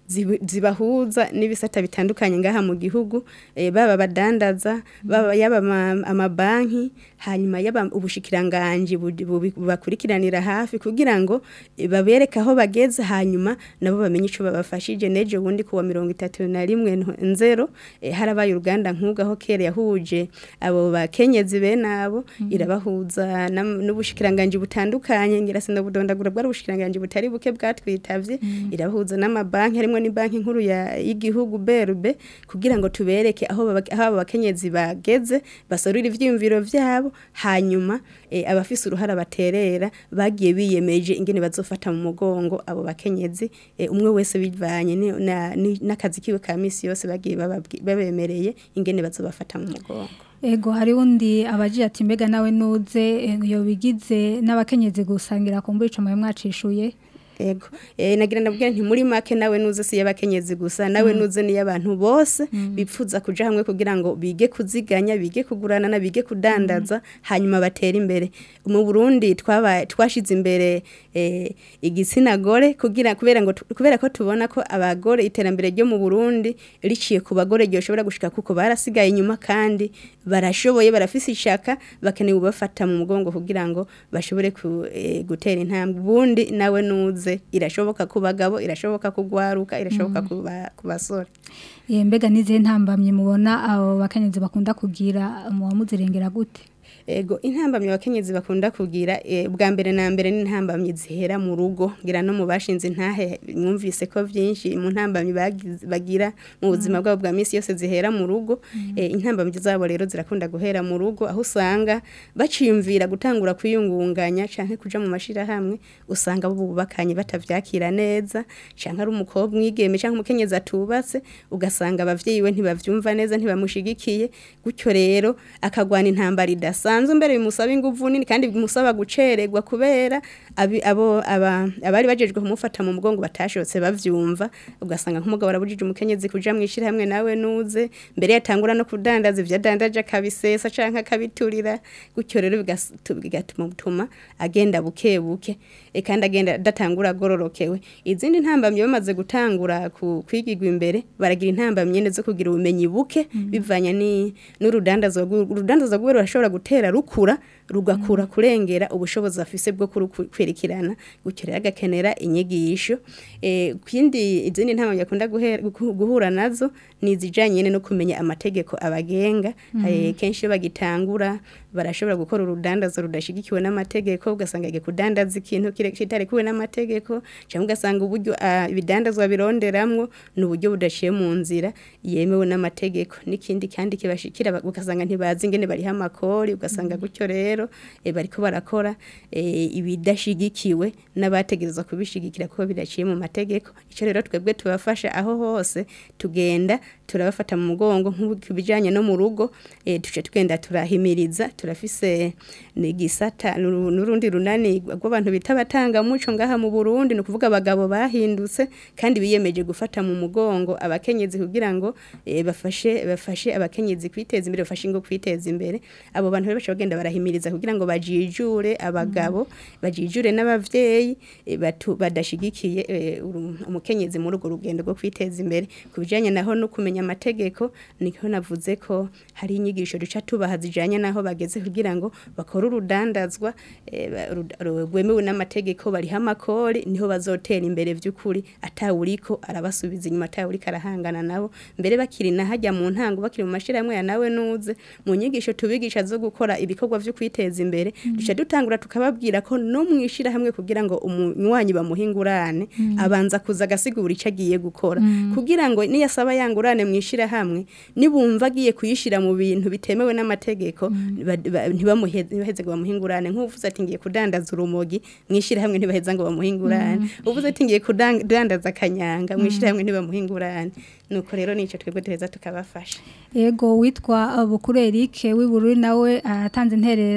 zibu- zibahuza n'ibisata bitandukanye ngaha mu gihugu eh, baba abadandaza baba yaba ama- amabanki hanyuma yaba ubushikiranganje bu- bu- bubakurikiranira hafi kugira ngo eh, babereke aho bageze hanyuma nabo bamenye ico babafashije nejo bundi kuwa mirongo itatu na rimwe nto- nzero eh, harabaye uruganda nk'ubwo aho kera yahuje abo bakenyezi bene abo irabahuza nam- n'ubushikiranganje butandukanye ngira sinabudondagura bwari ubushikiranganje butari buke bwatwitavye irabahuza n'amabanki harimo ni banki nkuru ya y'igihugu BRB kugira ngo tubereke aho baba- aho abo bakenyezi bageze basorura ivyiyumviro vyabo hanyuma eh, abafise uruhara baterera bagiye biyemeje ingene bazofata mu mugongo abo bakenyezi eh, umwe wese bivanye ni- na- ni- n'akazi kiwe ka misi yose bagiye bababwi- babemereye ingene bazobafata mu mugongo Ego hari undi abaji ati mbega nawe nuze eh, yo bigize n'abakenyezi gusangira kumbura ico mwe mwacishuye Ego. Eh nagira ndabwira nti muri make nawe nuze si y'abakenyezi gusa nawe nuze ni y'abantu bose bipfuza kuja hamwe kugira ngo bige kuziganya bige kugurana na bige kudandaza hanyuma batera imbere. Mu Burundi twaba twashize imbere eh igitsina gore kugira kubera ngo tu- kubera ko tubona ko abagore iterambere ryo mu Burundi riciye ku bagore ryo shobora gushika kuko barasigaye inyuma kandi barashoboye barafise ishaka bakeneye ubafata mu mugongo kugira ngo bashobore ku, eh, gutera intambwe ubundi nawe nuze irashoboka ku bagabo irashoboka kugwaruka irashoboka ku ba- ku basore Eh, mbega nize ntambamye mubona abo bakenyezi bakunda kugira mu wamuzirengera gute Ego intambamye abakenyezi bakunda kugira eh, bwa mbere na mbere ni intambamye zihera mu rugo ngira no mu bashinze intahe mwumvise ko vyinshi mu ntambamye bagize- bagira mu buzima bwabo bwa misi yose zihera mu rugo eh, intambamye zabo rero zirakunda guhera mu rugo aho usanga baciyumvira gutangura kwiyungunganya canke kuja mu mashirahamwe usanga bo bubakanye batavyakira neza canke ari umukobwa mwigeme canke umukenyezi atubatse ugasanga abavyeyi we ntibavyumva neza ntibamushigikiye gutyo rero akagwana intambara idasanzwe mbere bimusaba inguvu nini kandi bimusaba gucererwa kubera abi- abo aba- abari bajejwe kumufata mu mugongo batashotse bavyumva ugasanga nk'umugabo arabujije umukenyezi kuja mwishira hamwe nawe nuze mbere yatangura no kudandaza ivyo adandaje akabisesa canke akabiturira gutyo rero bigas- tu- bigatuma bituma agenda buke buke e kandi agenda adatangura agororokewe izindi ntambamye bamaze gutangura ku- kwigirwa imbere baragira intambamye nyene zo kugira ubumenyi buke bivanye ni n'urudandazo rw'u- urudandazo rw'uwe rurashobora gutera rukura rugakura kurengera ubushobozi afise bwo kurukwerekirana gutyo rero agakenera inyigisho eh kindi izindi ntambamye akunda guhera- guhu- guhura nazo ni izijanye nyene no kumenya amategeko abagenga eh, kenshi iyo bagitangura barashobora gukora urudandazo rudashigikiwe n'amategeko ugasanga agiye kudandaza ikintu kire- kitarekuwe n'amategeko cyangwa ugasanga uburyo ah, ibidandazwa bironderamwo ni uburyo budaciye mu nzira yemewe n'amategeko n'ikindi kandi kibashikira ba- ugasanga ntibazi ingene bariho amakori ugasanga gutyo rero eh, bariko barakora eh, ibidashigikiwe n'abategerezwa kubishigikira kuko bidaciye mu mategeko ico rero twebwe tubafasha aho hose tugenda turabafata mu mugongo nk'ibijanye no mu rugo eh, tuce tugenda turahimiriza turafise n'igisata n'uru- n'urundi runani rw'abantu bita abatanga muco ngaha mu Burundi ni ukuvuga abagabo bahindutse kandi biyemeje gufata mu mugongo abakenyezi kugira ngo eh, bafashe bafashe abakenyezi kwiteza imbere bafashe ingo kwiteza imbere abo bantu rero baca bagenda barahimiriza kugira ngo bajijure abagabo bajijure n'abavyeyi eh, batu- badashigikiye eh, uru- umukenyezi muri urwo rugendo rwo kwiteza imbere ku bijanye naho no kumenya amategeko niko navuze ko hari inyigisho duca tubaha zijanye naho bageze kugira ngo bakore urudandazwa eh, ba- ru- ru- rwemewe n'amategeko bariho amakori niho bazotera imbere vy'ukuri atawuriko arabasubiza inyuma atawuriko arahangana nabo mbere bakiri na hajya mu ntango bakiri mu mashirahamwe ya nawe nuze mu nyigisho tubigisha zo gukora ibikorwa vyo kwiteza imbere duca dutangura tukababwira ko no mwishira hamwe kugira ngo umunywanyi bamuhingurane abanza kuza agasigura ico agiye gukora kugira ngo niyasaba yangurane mwishira hamwe nibumva agiye kuyishira mu bintu bitemewe n'amategeko ba- ba- ntibamuhe- ntibaheze ngo bamuhingurane nk'uvuze ati ngiye kudandaza urumogi mwishira hamwe ntibaheza ngo bamuhingurane uvuze ati ngiye kudandaza akanyanga mwishira hamwe ntibamuhingurane nuko rero nico twebwe duheza tukabafasha Ego witwa Bukuru Eric w'ibururi nawe atanze interera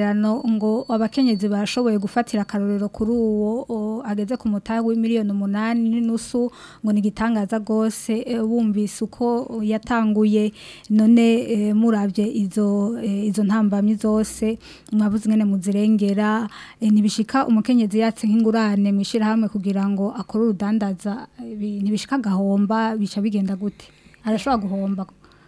intererano ngo abakenyezi bashoboye gufatira akarorero kuri uwo o, ageze ku mutahe w'imiliyoni umunani n'inusu ngo ni igitangaza rwose eh, bumvise uko yatanguye none eh, murabye izo eh, izo ntambamyi zose mwabuze ngene muzirengera eh, ntibishika umukenyezi yatse nk'ingurane mwishirahamwe kugira ngo akore urudandaza eh, bi- ntibishika gahomba bica bigenda gute arashobora guhomba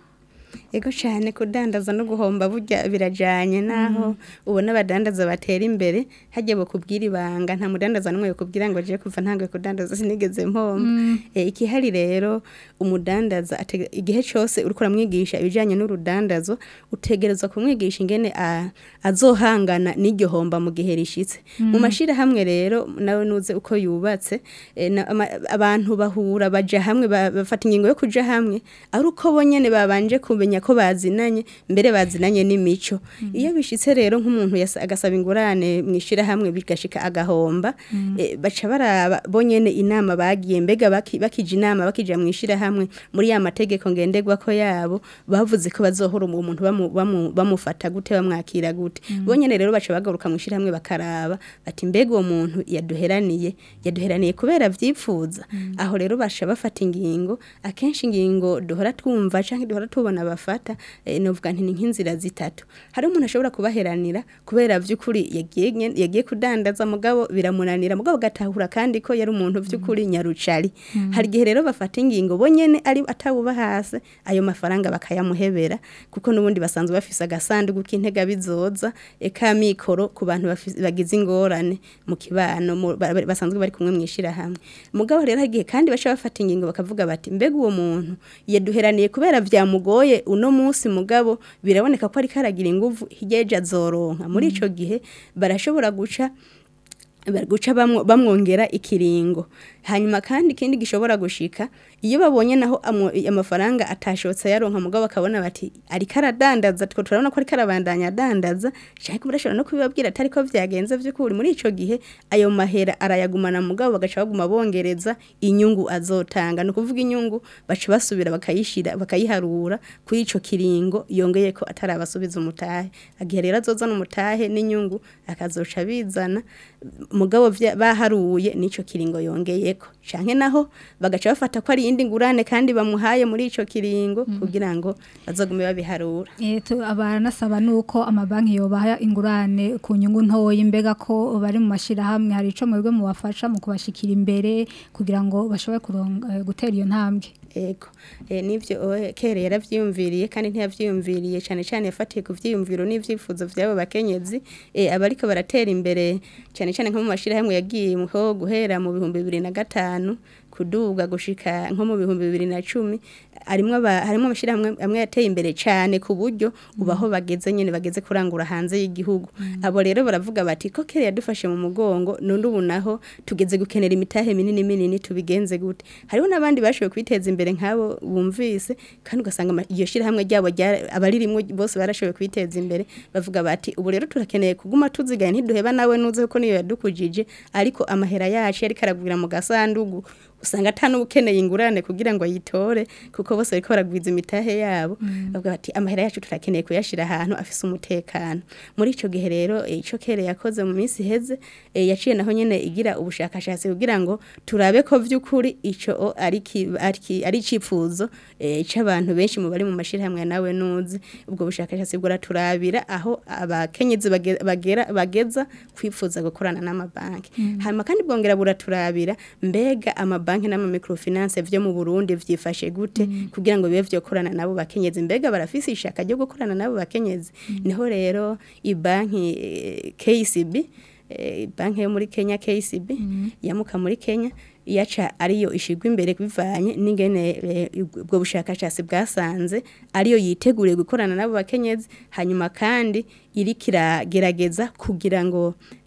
Ego cyane kudandaza no guhomba burya birajanye naho ubona abadandaza batera imbere hajye bakubwira ibanga nta mudandaza n'umwe yakubwira ngo je kuva ntangoye kudandaza sinigeze mpomba e, ikihari rero umudandaza atege- igihe cyose uriko uramwigisha ibijanye n'urudandazo utegerezwa kumwigisha ingene a- azohangana n'iryo homba mu gihe rishitse mu mashirahamwe rero nawe nuze uko yubatse e, na- ama- abantu bahura baja hamwe ba- bafata ingingo yo kuja hamwe ari uko bonyene babanje kumenya ko bazinanye mbere bazinanye n'imico iyo bishitse rero nk'umuntu yasa- agasaba ingurane mu ishirahamwe bigashika agahomba eh, baca baraba bonyene inama bagiye mbega baki- bakija inama bakija mu ishirahamwe muri ya mategeko ngenderwa ko yabo bavuze ko bazohora uwo muntu bamu- bamu- bamufata gute bamwakira gute bonyene rero baca bagaruka mu ishirahamwe bakaraba bati mbega uwo muntu yaduheraniye yaduheraniye kubera vyipfuza aho rero basha bafata ingingo akenshi ingingo duhora twumva canke duhora tubona bafata eh, novuga nti ni nk'inzira zitatu hari umuntu ashobora kubaheranira kubera vy'ukuri yagiye nye- yagiye kudandaza mugabo biramunanira mugabo gatahura kandi ko yari umuntu vy'ukuri nyarucari hari igihe rero bafata ingingo bonyene ari atawuba hasi ayo mafaranga bakayamuhebera kuko n'ubundi basanzwe bafise agasanduku k'intega bizoza eka mikoro ku bantu bafise- bagize ingorane mu kibano mu- ba- ba- basanzwe bari kumwe mwishira hamwe mugabo rero hagiye kandi baca bafata ingingo bakavuga bati mbega uwo muntu yaduheraniye kubera vyamugoye uno munsi mugabo biraboneka ko ariko aragira inguvu hirya azoronka muri ico gihe barashobora guca bari guca bamwo- bamwongera ikiringo hanyuma kandi ikindi gishobora gushika iyo babonye naho amwo- amafaranga atashotse yaronka mugabo bakabona bati ariko aradandaza two turabona ko ariko arabandanya adandaza canke barashobora no kubibabwira atari ko vyagenze vy'ukuri muri ico gihe ayo mahera arayagumana mugabo bagaca baguma bongereza inyungu azotanga ni ukuvuga inyungu baca basubira bakayishira bakayiharura kuri ico kiringo yongeye ko atarabasubiza umutahe agihe rero azozana umutahe n'inyungu akazoca bizana mugabo vya- baharuye n'ico kiringo yongeyeko canke naho bagaca bafata ko ari iyindi ngurane kandi bamuhaye muri ico kiringo kugira ngo bazogume babiharura Eh, tu- abaranasaba nuko amabanki yobaha ingurane ku nyungu ntoyi mbega ko bari mu mashirahamwe hari ico mwebwe mubafasha mu kubashikira imbere kugira ngo bashobore kuronga eh, gutera iyo ntambwe ego e, nivyo oe, kere yaravyiyumviriye kandi ntiyavyiyumviriye cane cane yafatiye ku vyiyumviro n'ivyifuzo vy'abo bakenyezi e, abariko baratera imbere cane cane nko mu mashirahamwe yagiye ho guhera mu bihumbi bibiri na gatanu kuduga gushika nko mu bihumbi bibiri na cumi harimwo aba- harimwo amashirahamwe amwe yateye imbere cane ku buryo ubaho bageze nyene bageze kurangura hanze y'igihugu abo rero baravuga bati ko kere yadufashe mu mugongo none ubu naho tugeze gukenera imitahe minini minini tubigenze gute hariho n'abandi bashoboye kwiteza imbere nk'abo bumvise kandi ugasanga ama- iyo shirahamwe ryabo ryara- abaririmwo bose barashoboye kwiteza imbere bavuga bati ubu rero turakeneye kuguma tuzigaye ntiduheba nawe nuze kuko niyo yadukujije ariko amahera yacu yariko aragwira mu gasandugu usanga ata n'ukeneye ingurane kugira ngo ayitore kuko bose bariko baragwiza imitahe yabo bavuga bati amahera yacu turakeneye kuyashira ahantu afise umutekano muri ico gihe rero eh, ico kere yakoze mu minsi iheze eh, yaciye naho nyene igira ubushakashatsi kugira ngo turabe ko vy'ukuri ico o ari ki- ari ki- ari icifuzo eh, c'abantu benshi mu bari mu mashirahamwe nawe nuzi ubwo bushakashatsi buraturabira aho abakenyezi bage- bagera bageza kwifuza gukorana n'amabanki hanyuma kandi bwongera buraturabira mbega amabanki n'ama microfinance vyo mu Burundi vyifashe gute kugira ngo bibe vyokorana nabo bakenyezi mbega barafise ishaka ryo gukorana nabo bakenyezi niho rero ibanki eh, KCB eh, banki yo muri Kenya KCB yamuka muri Kenya yaca ariyo ishigwa imbere bivanye n'ingene eh, ubwo bushakashatsi bwasanze ariyo yiteguriye gukorana nabo bakenyezi hanyuma kandi iriko iragerageza kugira ngo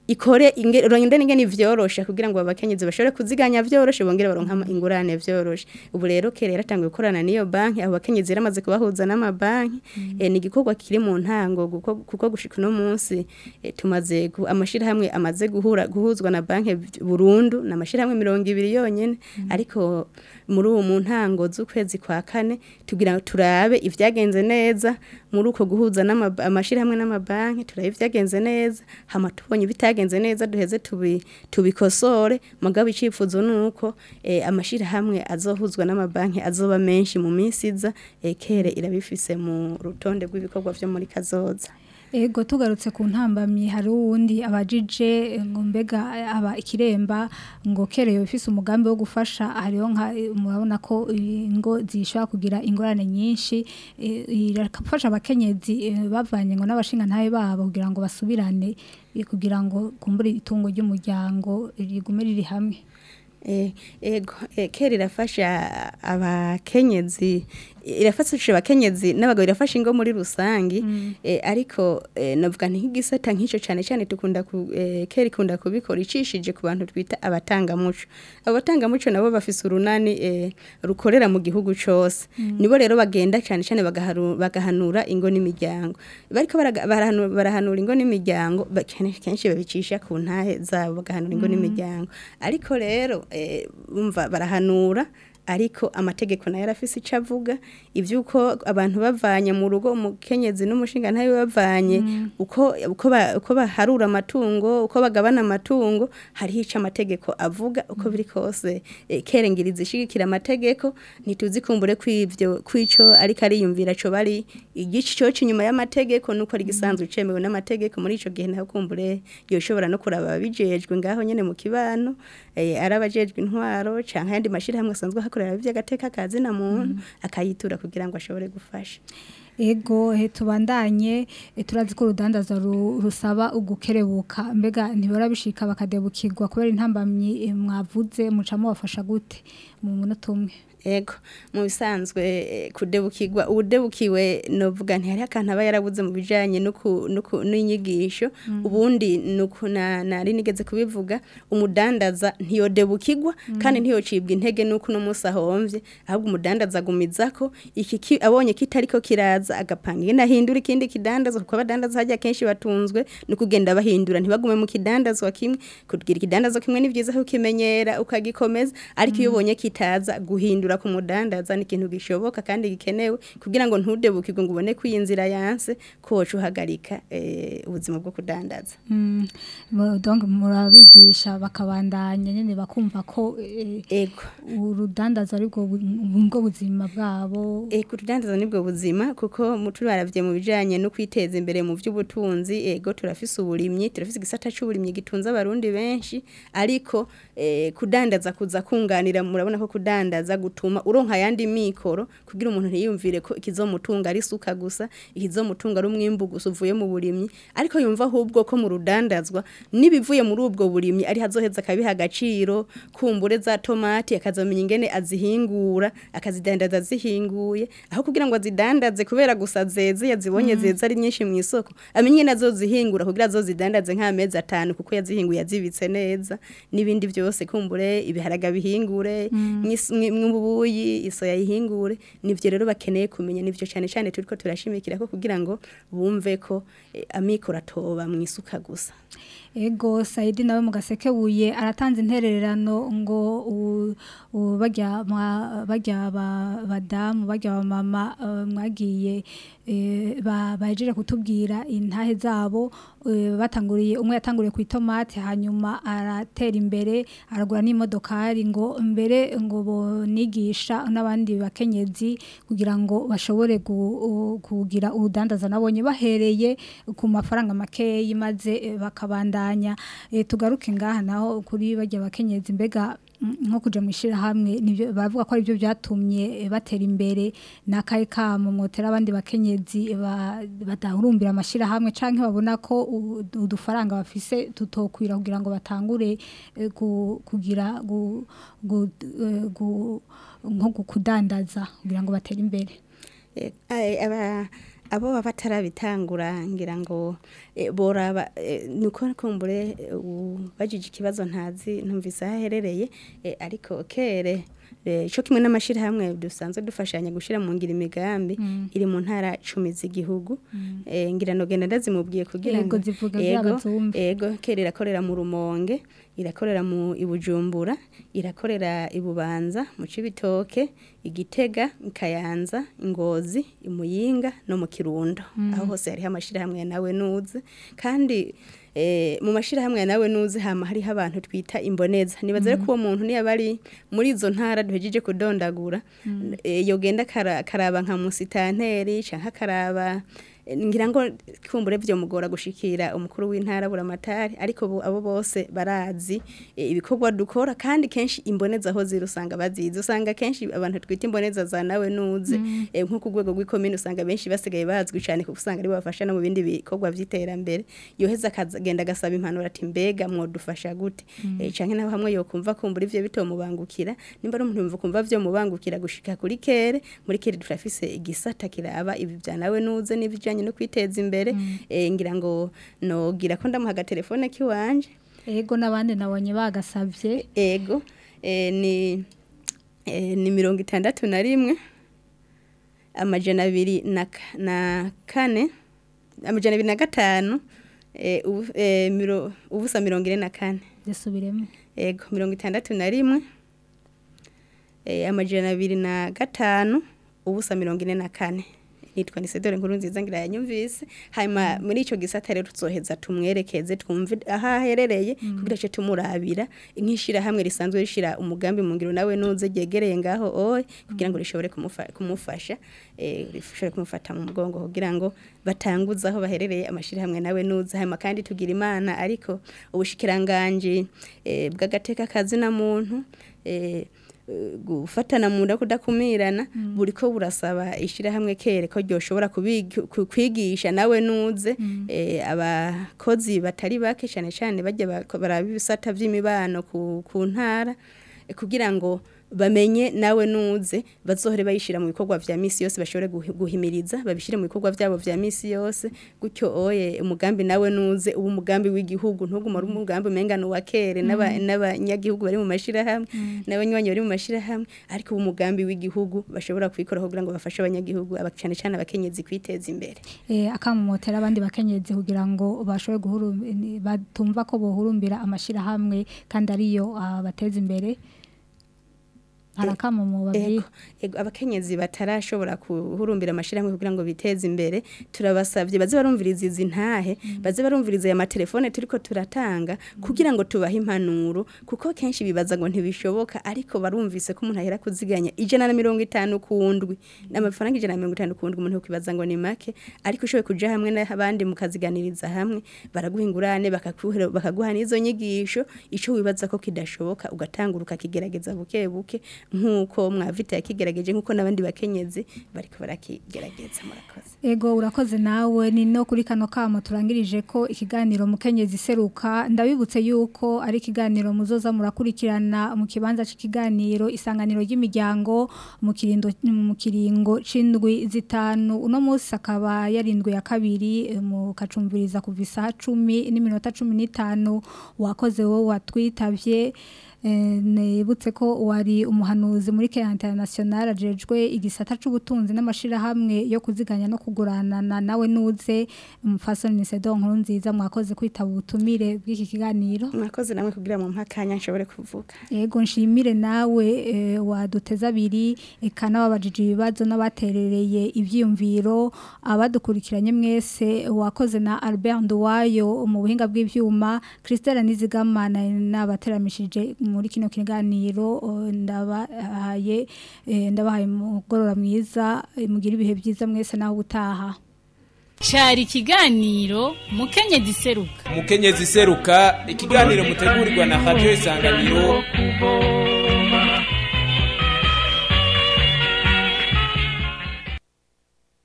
ikore inge- ronde ingene vyorosha kugira ngo abakenyezi bashobore kuziganya vyoroshe bongere baronka ama- ingurane vyoroshe ubu rero kere yaratanguye gukorana n'iyo banki abo bakenyezi yaramaze kubahuza n'amabanki eh, ni igikorwa kiri mu ntango kuko, kuko gushika uno munsi eh, tumaze gu- amashirahamwe amaze guhura guhuzwa na banki burundu na amashirahamwe mirongo ibiri yonyene ariko muri uwo mu ntango z'ukwezi kwa kane tugira ngo turabe ivyagenze neza muri uko guhuza n'ama- amashirahamwe n'amabanki turabe ivyagenze neza hama tubonye bitagenze neza duheze tubi, tubikosore mugabo icifuzo nuko eh, amashirahamwe azohuzwa n'amabanki azoba menshi mu minsi iza eh, kere irabifise mu rutonde rw'ibikorwa vyo muri kazoza Ego tugarutse ku ntambamyi hari uwundi abajije ngo mbega aba ikiremba ngo kereye ufise umugambi wo gufasha hariho nka murabona ko ingo zishobora kugira ingorane nyinshi eh, irafasha abakenyezi eh, bavanye ngo n'abashinga ntabe babo kugira ngo basubirane eh, kugira ngo kumbure itungo ry'umuryango rigume riri hamwe Eh, ego eh, kera irafasha abakenyezi irafasha abakenyezi n'abagabo irafasha ingo muri rusangi eh, ariko eh, navuga nti nk'igisata nk'ico cane cane tukunda ku eh, kera ikunda kubikora icishije ku bantu twita abatangamuco abo batangamuco nabo bafise urunani eh, rukorera mu gihugu cose nibo rero bagenda cane cane bagaharu- bagahanura ingo n'imiryango bariko baraga- barahanu- barahanura ingo n'imiryango ba- kenshi kenshi babicisha ku ntahe zabo bagahanura ingo n'imiryango ariko rero eh, umva barahanura ariko amategeko nayo arafise ico avuga ivyuko abantu bavanye mu rugo umukenyezi n'umushinga ntayo bavanye uko uko ba- uko baharura amatungo uko bagabana amatungo hariho ico amategeko avuga uko biri kose eh, kerengiriza ishigikira amategeko ntituzi kumbure kwivyo kwico ariko ariyumvira co bari igici cyo inyuma y'amategeko nuko ari gisanzwe cemewe n'amategeko muri ico gihe naho kumbure yoshobora no kuraba abijejwe ngaho nyene mu kibano eh, arabajejwe intwaro canke ayandi mashirahamwe asanzwe hakorera ivy'agateka kazi na muntu akayitura kugira ngo ashobore gufasha Ego he tubandanye eh, turazi ko urudandaza ru- rusaba ugukerebuka mbega ntibora bishika bakadebukirwa kubera intambamyi eh, mwavuze mucamo bafasha gute mu munota umwe Ego mu bisanzwe eh, kudebukirwa ubudebukiwe novuga nti hari akantu aba yarabuze mu bijanye nuku nuku n'inyigisho ubundi nuku na nari nigeze kubivuga umudandaza ntiyodebukirwa kandi ntiyocibwa intege nuko no musa homvye ahubwo umudandaza agumizako iki ki- abonye kitariko kiraza agapanga ingene ahindura ikindi kidandaza kuko abadandaza hajya kenshi batunzwe no kugenda bahindura ntibagume mu kidandazwa kimwe kugira ikidandazwa kimwe ni vyiza kukimenyera ukagikomeza ariko iyo ubonye kitaza guhindura ku mudandaza ni ikintu gishoboka kandi gikenewe kugira ngo ntudebukirwe ngo ubone ko iyi nzira yanse koca uhagarika eh, ubuzima bwo kudandaza Mm, mu- donc murabigisha bakabandanya nyene bakumva ko eh, ego urudandaza ari bwo bu- ubwo buzima bwabo E, kurudandaza nibwo buzima kuko mu- turaravye mu bijanye no kwiteza imbere mu vy'ubutunzi ego turafise uburimyi turafise igisata c'uburimyi gitunze abarundi benshi ariko e, kudandaza kuza kunganira murabona ko kudandaza gutuma uronka yandi mikoro kugira umuntu ntiyumvire ko ikizomutunga ari suka gusa ikizomutunga ari umwimbu gusa uvuye mu burimyi ariko yumva ahubwo ko mu rudandazwa nibivuye muri ubwo burimyi ari hazoheza akabiha agaciro kumbure za tomati akazamenya ingene azihingura akazidandaza zihinguye aho kugira ngo azidandaze kubera gusa zeze yazibonye zeze ari nyinshi mu isoko amenye ingene azozihingura kugira azozidandaze nk'amezi atanu kuko yazihinguye yazibitse neza n'ibindi byose kumbure ibiharaga bihingure mw'is- mwi- mw'ubuyi isoya yihingure nivyo rero bakeneye kumenya nivyo cyane cyane turiko turashimikira ko kugira ngo bumve ko eh, amikoro atoba mu isuka gusa Ego Saidi nawe mu gasekebuye aratanze intererano ngo u- u- bajya mwa- bajya ba- badamu bajya ba mama eh, mwagiye eh, ba- bahejeje kutubwira intahe zabo eh, batanguriye umwe yatanguriye ku itomate hanyuma aratera imbere aragura n'imodokari ngo mbere ngo bonigisha n'abandi bakenyezi kugira ngo bashobore gu- u- kugira ubudandaza nabonye bahereye ku mafaranga makeyi maze eh, bakabandanya Eh, tugaruke ngaha naho kuri bajya bakenyezi mbega mm, nko kuja mu ishirahamwe nivyo bavuga ko ari byo byatumye eh, batera imbere n'akaye kamo mwotera abandi bakenyezi eh, ba- badahurumbira amashirahamwe canke babona ko u- udufaranga bafise tutokwira kugira ngo batangure eh, ku- kugira gu- gu- eh, gu- nko gu- kudandaza kugira ngo batere imbere Eh, ai- aba abo baba batarabitangura ngira ngo eh, boraba eh, nuko kumbure eh, ubajije ikibazo ntazi ntumvise aho aherereye eh, ariko kere eh, co kimwe n'amashirahamwe dusanzwe dufashanya gushira mu ngira imigambi iri mu ntara cumi z'igihugu eh, ngira no genda ndazimubwiye kugira Yego, ngo zivuga Yego, by'abazumva. ego kera irakorera mu rumonge irakorera mu ibujumbura irakorera ibubanza mu cibitoke igitega kayanza ingozi imuyinga no mu kirundo aho hose hariho amashirahamwe ya nawe nuze kandi eh, mu mashirahamwe ya nawe nuze hama hariho abantu twita imboneza nibaza rero ko uwo muntu niyo bari muri izo ntara duhejeje kudondagura eh, yogenda kara- karaba nka musitanteri canke akaraba ngira ngo kumbure byo mugora gushikira umukuru w'intara buramatari ariko bo- abo bose barazi eh, ibikorwa dukora kandi kenshi imboneza aho ziri usanga bazizi usanga kenshi abantu twita imboneza za nawe nuze eh, nko ku rwego rw'ikomine usanga benshi basigaye bazwi cyane kuko usanga ari bafasha no mu bindi bikorwa by'iterambere yoheza akagenda agasaba impanuro ati mbega mwodufasha gute eh, canke naho hamwe yokumva kumbura ivyo bitomubangukira nimba ari umuntu yumva kumva vyo mubangukira gushika kuri kere muri kere turafise igisata kiraba ibi bya nawe nuze n'ibijanye no kwiteza imbere eh, ngira ngo nogira ko ndamuha agatelefone kiwanje ego n'abandi nabonye bagasabye ego eh, ni eh, ni mirongo itandatu na rimwe amajana abiri na, ka- na kane amajana abiri na gatanu eh, ubu- eh, miro- ubusa mirongo ine na kane zisubiremo ego mirongo itandatu na rimwe eh, amajana abiri na gatanu ubusa mirongo ine na kane nitwa nisedore nkuru nziza ngira yanyumvise hanyuma muri ico gisata rero tuzoheza tumwerekeze twumve aho aherereye kugira ce tumurabira nk'ishira hamwe risanzwe rishira umugambi mu ngiro nawe nuze ryegereye ngaho oye kugira ngo rishobore kumufa- kumufasha eh, rishobore kumufata mu mugongo kugira ngo batanguze aho baherereye amashirahamwe nawe nuze hanyuma kandi tugira imana ariko ubushikiranganje eh, bw'agateka kazina muntu eh, eh, gufatana mu nda kudakumirana buriko burasaba ishirahamwe kere ko ryoshobora kubigi- ku- kwigisha nawe nuze eh, abakozi batari bake cyane cyane bajya bako- baraba ibisata vy'imibano ku, ku ntara eh, kugira ngo bamenye nawe nuze bazohore bayishira mu bikorwa vya misi yose bashobore guhi- guhimiriza babishire mu bikorwa vyabo vya misi yose gutyo oye umugambi nawe nuze ubu umugambi w'igihugu ntuguma ari umugambi umengano wa kere n'aba- n'abanyagihugu bari mu mashirahamwe n'abanywanyi bari mu mashirahamwe ariko ubu umugambi w'igihugu bashobora kubikora kugira ngo bafashe abanyagihugu aba- cane cane abakenyezi kwiteza imbere eh, akamumotera abandi bakenyezi kugira ngo bashobore guhuru- batumva ko bohurumbira amashirahamwe kandi ariyo abateza imbere harakamumu babiri Ego, ego abakenyezi batarashobora kuhurumbira amashirahamwe kugira ngo biteze imbere turabasavye baze barumviriza izi ntahe baze barumviriza aya matelefone turiko turatanga kugira ngo tubahe impanuro kuko kenshi bibaza ngo ntibishoboka ariko barumvise ko umuntu ahera kuziganya ijana na mirongo itanu ku ndwi n'amafaranga ijana na mirongo itanu ku ndwi umuntu yokibaza ngo ni make ariko ushoboye kuja hamwe n'abandi mukaziganiriza hamwe baraguha ingurane bakakuhera- bakaguha n'izo nyigisho ico wibaza ko kidashoboka ugatangura ukakigerageza buke buke nk'uko mwavita yakigerageje nk'uko n'abandi bakenyezi bariko barakigerageza murakoze Ego urakoze nawe ni no kuri kano kamo turangirije ko ikiganiro mukenyezi seruka ndabibutse yuko ari ikiganiro muzoza murakurikirana mu kibanza c'ikiganiro isanganiro ry'imiryango mu kirindo mu kiringo c'indwi zitanu uno munsi akaba yarindwi ya kabiri eh, mu kacumviriza kuva isaha 10 n'iminota 15 wakoze wowe watwitavye Eh, nibutse ko wari umuhanuzi muri Care International ajejwe igisata c'ubutunzi n'amashirahamwe yo kuziganya no kuguranana nawe nuze umufasoni Sedo nkuru nziza mwakoze kwitaba ubutumire bw'iki kiganiro mwakoze namwe kugira mu mpakanya nshobore kuvuga Ego nshimire nawe eh, waduteza abiri eka n'ababajije ibibazo n'abaterereye ivyiyumviro abadukurikiranye mwese wakoze na Albert Nduwayo mu buhinga bw'ivyuma Christelle Nizigamana n'abateramishije muri kino kiganiro oh, ndabahaye eh, ndabahaye mugorora mwiza eh, mugira ibihe byiza mwese naho ubutaha cyari ikiganiro mukenyezi seruka umukenyezi seruka ikiganiro mutegurirwa na radio isanganiro kubo